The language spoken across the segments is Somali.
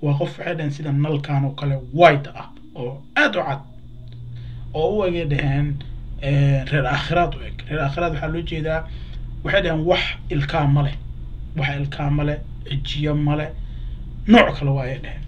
waa qof waxay dhaheen sida nalkan oo kale white ah oo aada u cad oo u egay dhaheen reer aakhiraad u eg reer aakhiraad waxaa loo jeedaa waxay dhaheen wax ilkaa ma leh wax ilkaa ma leh cijiyo ma leh nooc kale waa ayay dhaheen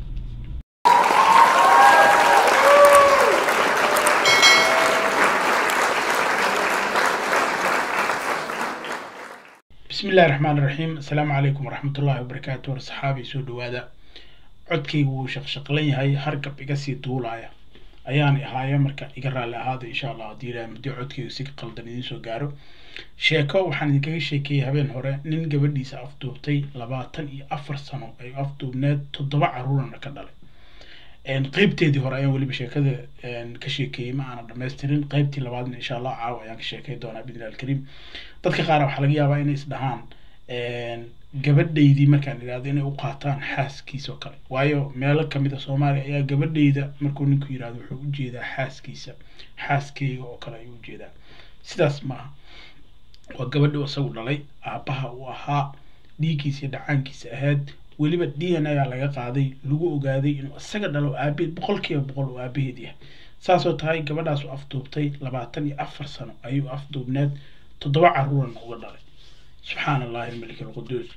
bismi illahi raxmaan iraxiim assalaamu calaykum waraxmat ullahi wabarakaatu war saxaabi soo dhawaada codkaygu wuu shaqshaqlan yahay hargab iga sii duulaaya ayaan ahaayo marka iga raalli ahaada insha allah haddii ilahay muddo codkaygu si qaldan idiin soo gaaro sheeko waxaan idinkaga sheekeeyey habeen hore nin gabadhiisa afduubtay labaatan iyo afar sano ay afduubneed toddoba caruurana ka dhalay qeybteedii hore ayaan weliba sheekada ka sheekeeyey ma aanan dhamaystirin qeybtii labaadna insha allah caawa ayaan ka sheekey doonaa bidnillahi alkariim dadka qaar waxaa laga yaabaa inay isdhahaan gabadhaydii markaan idhahdo inay u qaataan xaaskiisa oo kale waayo meelo kamid a soomaaliya ayaa gabadhayda markuu ninku yidhahdo wuxuu ujeedaa xaaskiisa xaaskeyga oo kale ayuu ujeedaa sidaas maaha waa gabadhi isagu dhalay aabbaha uu ahaa dhiiggiisa iyo dhacaankiisa ahayd weliba d n a laga qaaday lagu ogaaday inuu isaga dhalo aabaheed boqol kiiba boqol uu aabaheed yahay saasoo tahay gabadhaas u afduubtay labaatan iyo afar sano ayuu afduubneed toddoba caruurana uga dhalay subxaana allahi almalik alquduus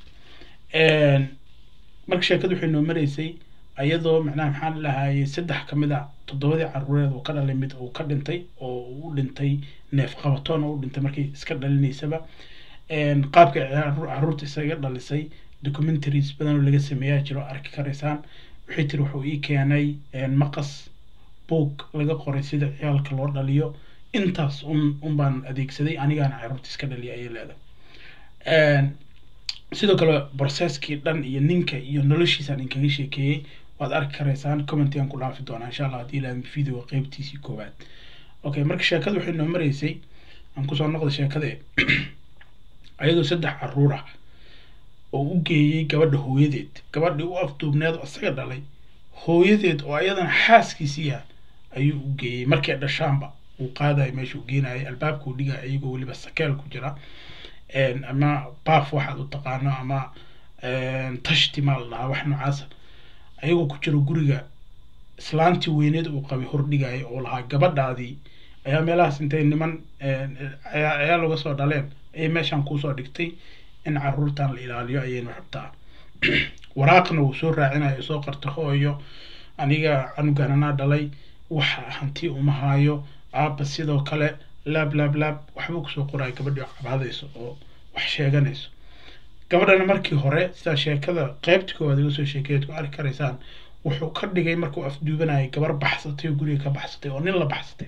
marka sheekadu waxay noo maraysay iyadoo macnaha maxaan lahaayey saddex kamid a toddobadii caruureed uu ka dhalay mid uu ka dhintay oo u dhintay neef qabatoon oo u dhintay markii iska dhalinaysaba qaabka caruurta isaga dhalisay documentaries badan oo laga sameeyaa jiro arki karaysaan waxay tiri wuxuu ii keenay maqas boog laga qoray sida ciyaalka loo dhaliyo intaas un un baan adeegsaday anigaana caruurta iska dhaliya ayay leedahay sidoo kale processkii dhan iyo ninka iyo noloshiisaan inkaga sheekeeyey waad arki karaysaan commentigan ku dhaafi doonaa insha allah haddii ilaah video qeybtiisii koowaad okay marka sheekada waxay noo maraysay aan kusoo noqda sheekade ayadoo saddex caruur ah oo u geeyey gabadha hooyadeed gabadhii u afduubneed oo isaga dhalay hooyadeed oo ayadana xaaskiisiiya ayuu u geeyey markay dhashaanba uu qaadayo meeshuu geenayay albaabkuu dhigaya iyagoo weliba sakeel ku jira ama baaf waxaad u taqaano ama tashti maa la dhahaa wax noocaasa ayagoo ku jiro guriga islaantii weyneed uu qabay hordhigaya oo lahaa gabadhaadii ayaa meelahaas intay niman ayaa laga soo dhaleen ayay meeshaan kuusoo dhigtay in caruurtan la ilaaliyo ayaynu rabtaa waraaqna uu soo raacinayo soo qarta hooyo aniga canugan anaa dhalay waxa hanti uma haayo aaba sidoo kale laab laab laab waxbuu kusoo qoraya gabadhii cabaadayso oo wax sheeganayso gabadhana markii hore sidaa sheekada qeybta koowaad iga soo sheekeeyaad ku arki karaysaan wuxuu ka dhigay markuu afduubanayay gabar baxsatay oo guriga ka baxsatay oo nin la baxsatay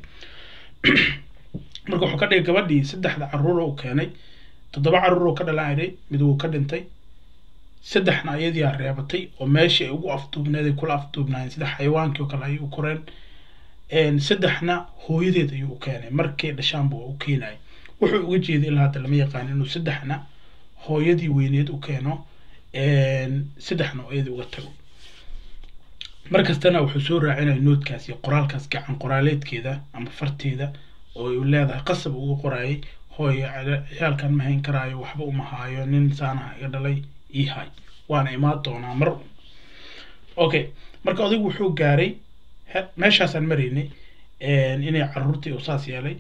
marka wuxuu ka dhigay gabadhii saddexda caruur uu keenay toddoba caruur oo ka dhalanayay mid wuu ka dhintay saddexna iyadiiaa reebatay oo meeshii ay ugu afduubneed ay kula afduubnaayeen sida xayawaankii oo kale ayay u koreen saddexna hooyadeed ayuu u keenay markay dhashaanba waa u keenayay wuxuu uga jeeday ilaa hadda lama yaqaan inuu saddexna hooyadii weyneed u keeno saddexna iyadii uga tago markastana wuxuu soo raacinaya noodkaas iyo qoraalkaas gacan qoraaleedkeeda ama farteeda oo u leedahay qasab uga qorayay hooyo ciyaalkan ma hayn karaayo waxba uma haayo nin saanaha iga dhalay ii hay waana imaan doonaa mar okay marka odaygu wuxuu gaaray meeshaasaan maraynay inay caruurtii saas yeelay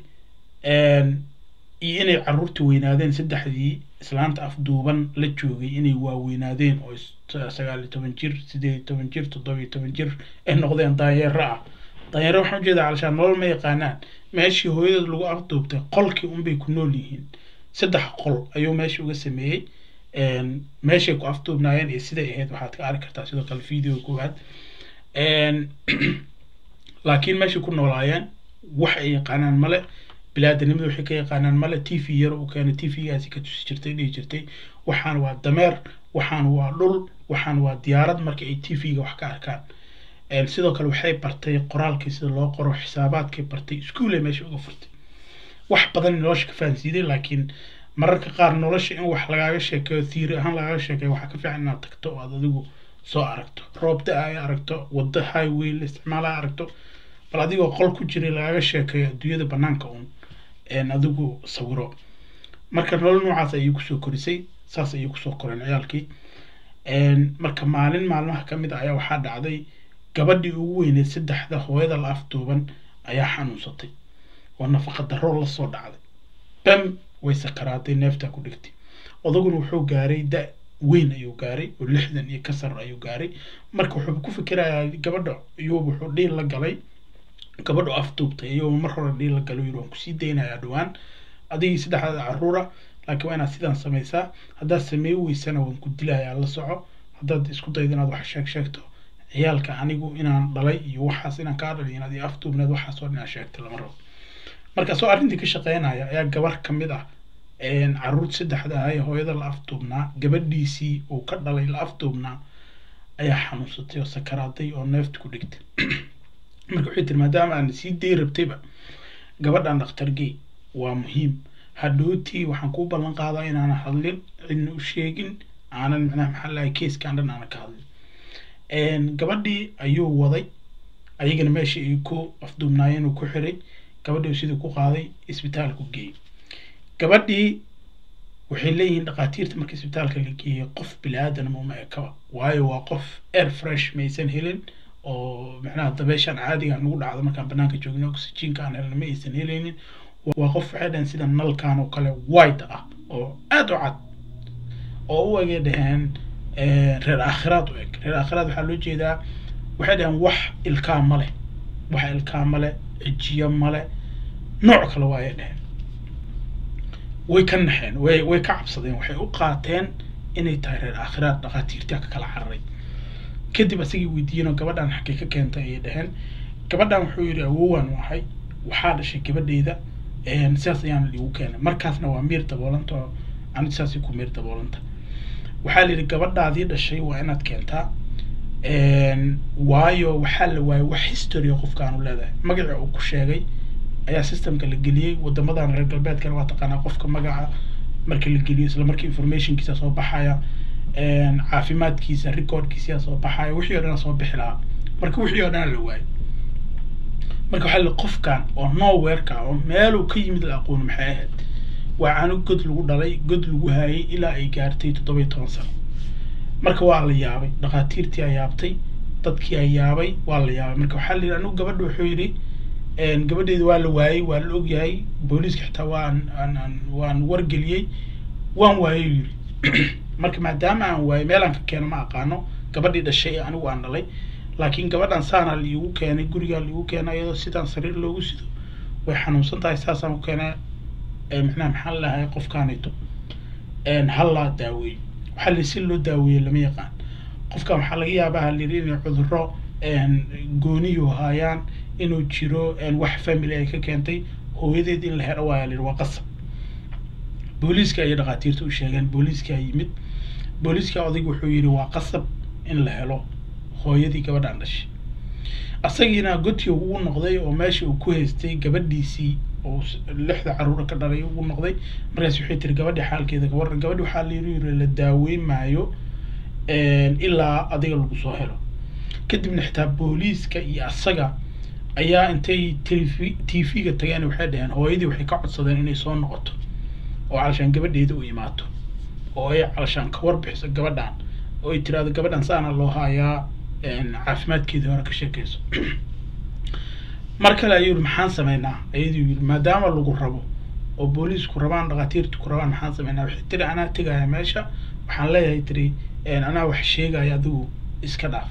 iyo inay caruurtii weynaadeen saddexdii islaanta afduuban la joogay inay waaweynaadeen oo sagaal iyo toban jir sideed iyo toban jir toddoba iyo toban jir ay noqdeen daanyeero ah daanyeero waxaan ujeedaa calashaan nolol ma yaqaanaan meeshii hooyadeed lagu afduubtay qolkii unbay ku nool yihiin saddex qol ayuu meesha uga sameeyey meeshay ku afduubnaayeen iyo siday ahayd waxaad ka arki kartaa sidoo kale video koowaad laakiin meeshay ku noolaayeen wax ay yaqaanaan male bilaadanimada waxay ka yaqaanaan male t v yar uu keenay t v-gaasi ka tusi jirtay dhihi jirtay waxaan waa dameer waxaan waa dhul waxaan waa diyaarad marka ay t v-ga wax ka arkaan sidoo kale waxay bartay qoraalkii sida loo qoro xisaabaadkay bartay iskuolay meesha uga furtay wax badan nolosha ka fahansiiday laakiin mararka qaar nolosha in wax lagaaga sheekeeyo theory ahaan lagaaga sheekeeyo waxaa ka fiican inaad tagto oo aad adigu soo aragto roobda ay aragto waddo highway la isticmaala aragto bal adigoo qol ku jiray lagaaga sheekeeyo adduunyada banaanka un adigu sawiro marka nolol noocaas ayay kusoo korisay saas ayay kusoo koreen ciyaalkii marka maalin maalmaha ka mid a ayaa waxaa dhacday gabadhii ugu weyneed saddexda hooyada la afduuban ayaa xanuunsatay oo nafaqa darro la soo dhacday bam way sakaraaday neeftaa ku dhigtay odaguna wuxuu gaaray da weyn ayuu gaaray oo lixdan iyo ka sar ayuu gaaray marka wuxuu ku fikirayaa gabadha iyuu wuxuu dhiil la galay gabadhu afduubtay iyuu mar hore dhiil la galay yiri waan kusii daynayaa dhowaan adigii saddexdaada caruura laakiin waa inaad sidaan samaysaa haddaad samey weysana waan ku dilayaa la soco haddaad isku daydo inaad wax sheeg sheegto ciyaalka anigu inaan dhalay iyo waxaas inaan kaa dhalay inaad io afduubneed waxaas oo dhan inaad sheegta lama rabo markaasoo arrintii ka shaqeynaya ayaa gabar ka mid ah caruurta saddexda ah ee hooyada la afduubnaa gabadhiisii uu ka dhalay la afduubnaa ayaa xanuunsatay oo sakaraaday oo neefta ku dhigtay marka waxay tiri maadaama aan sii day rabtayba gabadhan dhakhtargey waa muhiim hadhowtii waxaan kuu ballan qaadaa inaanan hadlin cidna u sheegin aanan macnaha maxaa lahay keeskaan dhan aanan ka hadlin gabadhii ayuu waday ayagana meesha ay ku afduubnaayeen uu ku xiray gabadhii sidii ku qaaday isbitaalku geeyey gabadhii waxay leeyihiin dhakhaatiirta marka isbitaalka la geeyey qof bilaadanama uma ekaba waayo waa qof air fresh maysan helin oo macnaha dabeeshaan caadiga nagu dhacdo markaan banaanka joogno oxygenka aan helna ma aysan helaynin waa qof waxay dhaheen sida nalkan oo kale white ah oo aada u cad oo u egay dhaheen reer aakhiraad u eg reer aakhiraad waxaa loo jeedaa waxay dhaheen wax ilkaa ma leh wax ilkaa ma leh cijiyo ma leh nooc kale waa ay dhaheen way ka naxeen way way ka cabsadeen waxay u qaateen inay tahay reer aakhiraad dhakhaatiirtaa ka kala cararay kadib asagii weydiiyeenoo gabadhan xaggee ka keentay ayay dhaheen gabadhan wuxuu yidhi awowan ahay waxaa dhashay gabadheyda sidaas ayaana liigu keenay markaasna waa miir daboolanta oo ani sidaasay ku miir daboolanta waxaa la yidhi gabadhaadii dhashay waa inaad keentaa waayo waxaa la waayay wax history qofkaanu leedahay magaca uu ku sheegay ayaa systemka la geliyey wadamadan reer galbeedkana waa taqaanaa qofka magaca marka la geliyo isla markii informationkiisa soo baxaya caafimaadkiisa recordkiisa soo baxaya wixii oo dhan soo bixi lahaa marka wixii oo dhan la waayay marka waxaa la qofkan oo nowhereka oo meeluu ka yimid la aqooni maxay ahayd waa canug god lagu dhalay god lagu haayay ilaa ay gaartay toddoba iyo toban sano marka waa la yaabay dhakhaatiirtii a yaabtay dadkii a yaabay waa la yaabay marka waxaa la yidhi anigu gabadha wuxuu yidhi gabadheeda waa la waayey waa la ogyahay booliiska xitaa waan aan waan wargeliyey waan waayey yidhi marka maadaama aan waayey meelaan ka keeno ma aqaano gabadhii dhashay anigu aan dhalay laakiin gabadhan saana liigu keenay gurigaa liigu keenay iyadoo sidaan sariir loogu sido way xanuunsan tahay saasaan ku keenay macnaha maxaa lahay qofkaanito hallaa daaweeyo waxaa li si loo daaweeye lama yaqaan qofkan waxaa laga yaabaa halayidhi inay cudurro gooniyu haayaan inuu jiro wax family ay ka keentay hooyadeed in la helo waaya layidhi waa qasab booliiska ayay dhakhaatiirta u sheegeen booliiskaa yimid booliiska odayg wuxuu yidhi waa qasab in la helo hooyadii gabadhaan dhashay asagiina godkii ugu noqday oo meesha uu ku haystay gabadhiisii oo lixda caruura ka dhalay ugu noqday markaas waxay tiri gabadhi xaalkeeda gabar gabadhi waxaa layiri la daaweyn maayo ilaa adiga lagu soo helo kadibna xitaa booliiska iyo asaga ayaa intay tv t v-ga tageen waxay dhaheen hooyadii waxay ka codsadeen inay soo noqoto oo calashaan gabadheeda u imaato oo ay calashaan ka warbixiso gabadhan oo ay tiraahdo gabadhan saana loo haayaa caafimaadkeedii hore ka sheekayso mar kale ayuu yihi maxaan sameynaa ayaduu yidhi maadaama lagu rabo oo booliisku rabaan dhakhaatiirtu ku rabaan maxaan sameynaa waxay tiri anaa tegaya meesha waxaan leeyahay tiri anaa wax sheegaya adigu iska dhaaf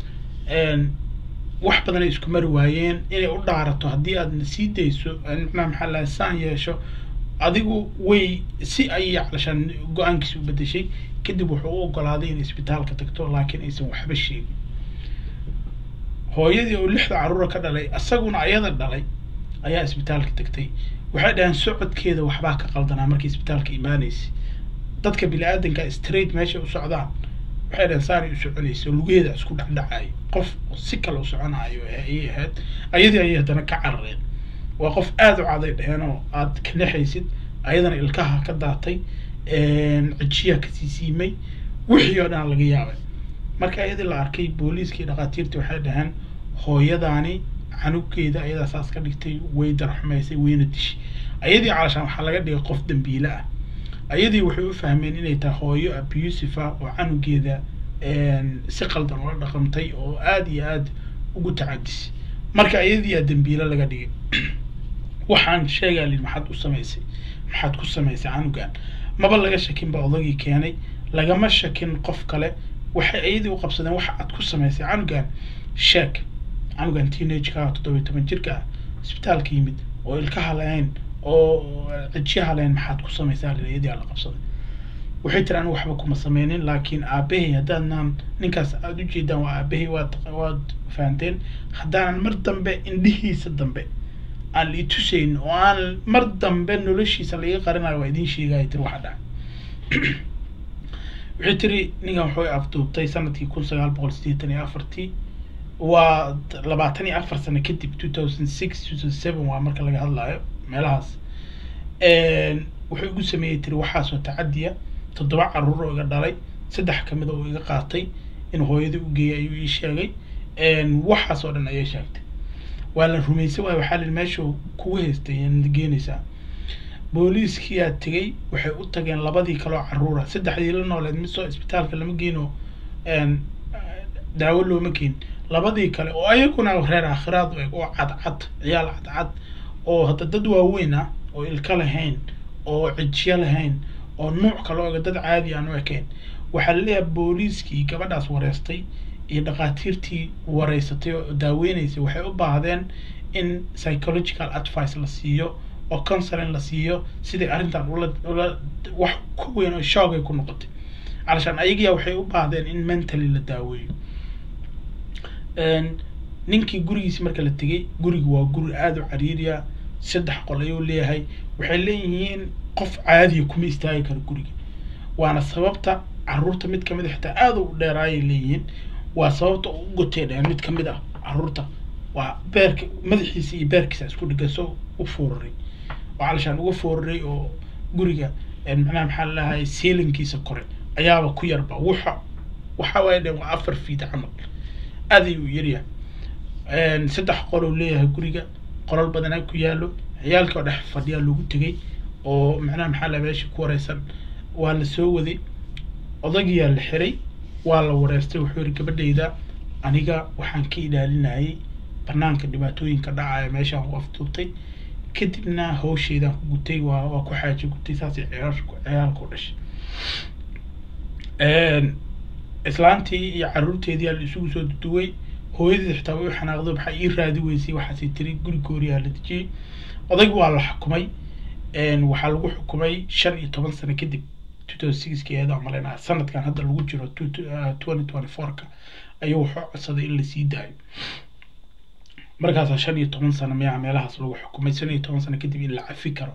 wax badan ay isku mari waayeen inay u dhaarato haddii aadna sii dayso macnaha maxaa lahay saan yeesho adigu way si ayay calashaan go-aankiisa u bedeshay kadib wuxuu u ogolaaday inay isbitaalka tagto laakiin aysan waxba sheegin hooyadii oo lixda caruura ka dhalay isaguna ayada dhalay ayaa isbitaalka tagtay waxay dhaheen socodkeeda waxbaa ka qaldanaa markii isbitaalka imaanaysay dadka bini-aadanka straight meeshay u socdaan waxay dhaheen saanay u soconaysa lugaheeda isku dhacdhacayo qof si kale u soconaayo ayay ahayd ayadii ayay haddana ka carareen waa qof aada u caday dheheen oo aad ka naxaysid ayadana ilkaha ka daatay cijiyaa kasii siimay wixii oo dhan laga yaabay marka ayadii la arkay booliiskii dhakhaatiirtii waxay dhaheen hooyadaani canugeeda ayadaa saas ka dhigtay way darxumaysay wayna dishay ayadii calashaan waxaa laga dhigay qof dambiile ah ayadii waxay u fahmeen inay tahay hooyo abusive ah oo canugeeda si qaldan ula dhaqantay oo aada iyo aada ugu tacadisay marka iyadiyaa dembiilo laga dhigay waxaan sheegaa lii maxaad u samaysay maxaad ku samaysay canugan maba laga shakin ba odagii keenay lagama shakin qof kale waxay iyadii u qabsadeen waxa aad ku samaysay canugan sheeg canugan teenage-ka toddobiyo toban jirka ah isbitaalka yimid oo ilkaha lahayn oo cijyaha lahayn maxaad ku samaysaa lii iyadii aa la qabsaday waxay tiri anigu waxba kuma sameynin laakiin aabahay haddaadnaan ninkaas aada u jeedaan waa aabahay waad waad fahanteen haddaanan mar dambe indhihiisa dambe aan la itusayn oo aan mar dambe noloshiisa laga qarinayo waa idiin sheegaya tiri waxa dhacay waxay tiri ninkan wuxuu afduubtay sanadkii kun sagaal boqol siddeetan iyo afartii waa labaatan iyo afar sano kadib two thousand six two thousand seven waa marka laga hadlayo meelahaas wuxuu igu sameeyey tiri waxaasoo tacadiya toddoba caruur oo iga dhalay saddex kamid oo iga qaatay in hooyadii u geeyay ayuu ii sheegay waxaas oo dhan ayay sheegtay waa la rumaysay waayo waxaa lii meesha kugu haystay geenaysaa booliiskiyaa tegey waxay u tageen labadii kaloo caruura saddexdii la nooleed mid soo isbitaalka lama geeno daawo looma geen labadii kale oo ayaguna reer aakhiraad u eg oo cadcad ciyaal cadcad oo hadda dad waaweyn ah oo ilka lahayn oo cijyo lahayn oo nuuc kale oga dad caadi aan u ekayn waxaa laleeyahay booliiskii gabadhaas wareystay iyo dhakhaatiirtii wareysatay oo daaweyneysay waxay u baahdeen in psychological advice la siiyo oo counseling la siiyo sidai arrintan ula ula wax ku weyn oo shoogay ku noqotay calashaan ayagiyaa waxay u baahdeen in mentally la daaweeyo ninkii gurigiisi marka la tegey guriga waa guri aada u cariiriya saddex qol ayuu leeyahay waxay leeyihiin qof caadiya kuma istaagi karo guriga waana sababta caruurta mid kamid a xitaa aada u dheeraayay leeyihiin waa sababta u gotay dheen mid kamid ah caruurta waa beerka madaxiisa iyo beerkiisa isku dhigaso u fooraray oo calashaan uga fooraray oo guriga macnaha maxaa lalahay seelinkiisa kore ayaaba ku yarba wuxa waxa waaya dheen waa afar fiid camal aad ayuu yaryahay saddex qolou leeyahay guriga qolal badanaa ku yaalo ciyaalka oo dhex fadhiyaa lagu tegay oo macnaha maxaa la meesha ku wareysan waa la soo waday odagiyaa la xiray waa la wareystay wuxuu yidhi gabadhayda aniga waxaan ka ilaalinayay banaanka dhibaatooyinka dhacaya meeshaan ku afduubtay kadibna hawsheydaan ku gutay waa waa ku xaajo gutay saasay ciyaalku ciyaalka u dhashay islaantii iyo caruurteedii aa la isugu soo duduway hooyadii xitaa way u xanaaqdo maxaa ii raadi weysay waxaasay tiri guri gooriyaa la dejiyey odayg waa la xukumay waxaa lagu xukumay shan iyo toban sano kadib two thousand sixki eeda malaynaa sanadkan hadda lagu jiro twenty twenty four-ka ayuu wuxuu codsaday in lasii daayo markaasaa shan iyo toban sano miyaa meelahaas lagu xukumay shan iyo toban sano kadib in la cafi karo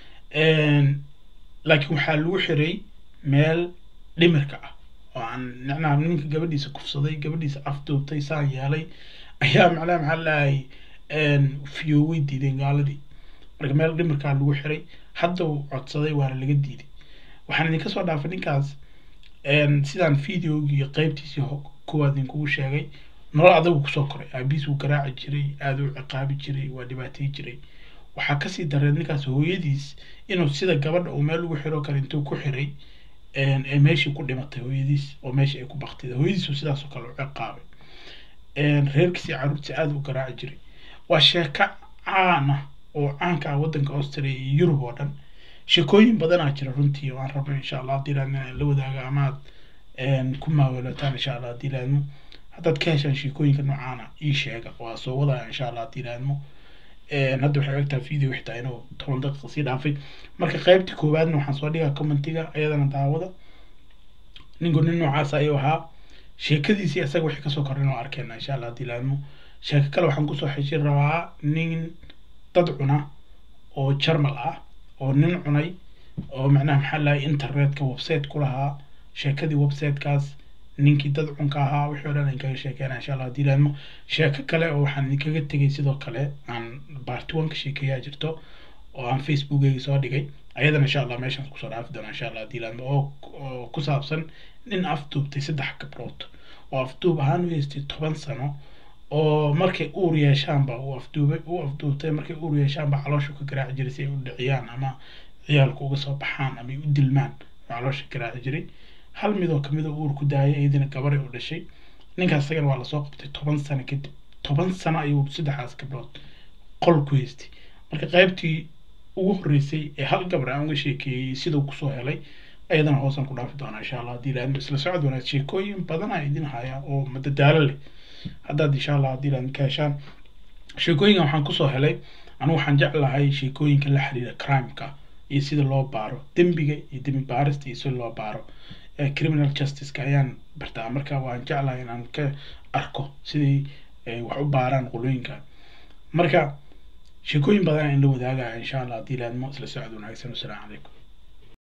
laakiin waxaa lagu xiray meel dhimirka ah oo aan macnaha ninka gabadhiisa kufsaday gabadhiisa afduubtay saan yeelay ayaa macnaha maxaa lalahay fiyooway diideen gaaladii marka meel dhimirkaa lagu xiray hadda uu codsaday waana laga diiday waxaan idinka soo dhaafay ninkaas sidaan videogii qeybtiisii kuwaad idinkugu sheegay nolol adagu kusoo koray aabiis wuu garaaci jiray aada u ciqaabi jiray waa dhibaatay jiray waxaa kasii dareed ninkaas hooyadiis inuu sida gabadha uu meel ugu xiro kale intuu ku xiray ee meeshii ku dhimatay hooyadiis oo meeshii ay ku baktida hooyadiisu sidaasoo kale u ciqaabay reerkiisii caruurtiisa aada u garaaci jiray waa sheeko caan ah oo caanka ah waddanka austria iyo yurub oo dhan sheekooyin badanaa jira runtii oo aan rabno insha allah haddii laadmo inaan la wadaago ama aad ku maaweelataan insha allah haddii laadmo haddaad ka heshaan sheekooyinka noocaana ii sheega waa soo wadaya insha allah haddii laadmo hadda waxay ogtahay video xitaa inuu toban daqiiqa sii dhaafay marka qaybtii koowaadna waxaan soo dhigaa commentiga ayadana daawada ninku nin noocaas ayuu ahaa sheekadiisii isaga wixii kasoo korrin oo arkeena insha allah haddii laadmo sheeko kale waxaan kusoo xejin rabaa nin dad cuna oo jarmal ah oo nin cunay oo macnaha maxaa lahay internetka website ku lahaa sheekadii websitekaas ninkii dad cunka ahaa wixii o dhan aan kaga sheekeena insha allah haddii laadmo sheeko kale oo waxaan idinkaga tegay sidoo kale aan barty one ka sheekeeyaa jirto oo aan facebookeyga soo dhigay ayadana insha allah meeshaan kusoo dhaafi doona insha allah haddii laadmo oo oo ku saabsan nin afduubtay saddex gabdhood oo afduub ahaan u haystay toban sano oo markay uur yeeshaanba uu afduubay uu afduubtay markay uur yeeshaanba caloosha ka garaaci jiray si ay u dhiciyaan ama ciyaalku uga soo baxaan ama ay u dilmaan oo caloosha garaaci jiray hal mid oo kamid a uur ku daayay iyadina gabaray u dhashay ninkaas isagana waa lasoo qabtay toban sano kadib toban sano ayuu saddexdaas gabdhood qol ku haystay marka qaybtii ugu horreysay ee hal gabar aan uga sheekeeyey siduu kusoo helay ayadana hoosaan ku dhaafi doonaa insha allah haddii ilaahdo isla socod wanaag sheekooyin badan aa idin haya oo madadaalo leh haddaad insha allah haddii ilaahdo ka heshaan sheekooyinkan waxaan kusoo helay anigu waxaan jeclahay sheekooyinka la xiriira crimeka iyo sida loo baaro dembiga iyo dembi baarista iyo sida loo baaro criminal justiceka ayaan bartaa marka waan jeclahay inaan ka arko sidai wax u baaraan qolooyinka marka sheekooyin badan in la wadaagaya insha allah haddii ilaahdo isla socod wanaagsan wasalaamu calaykum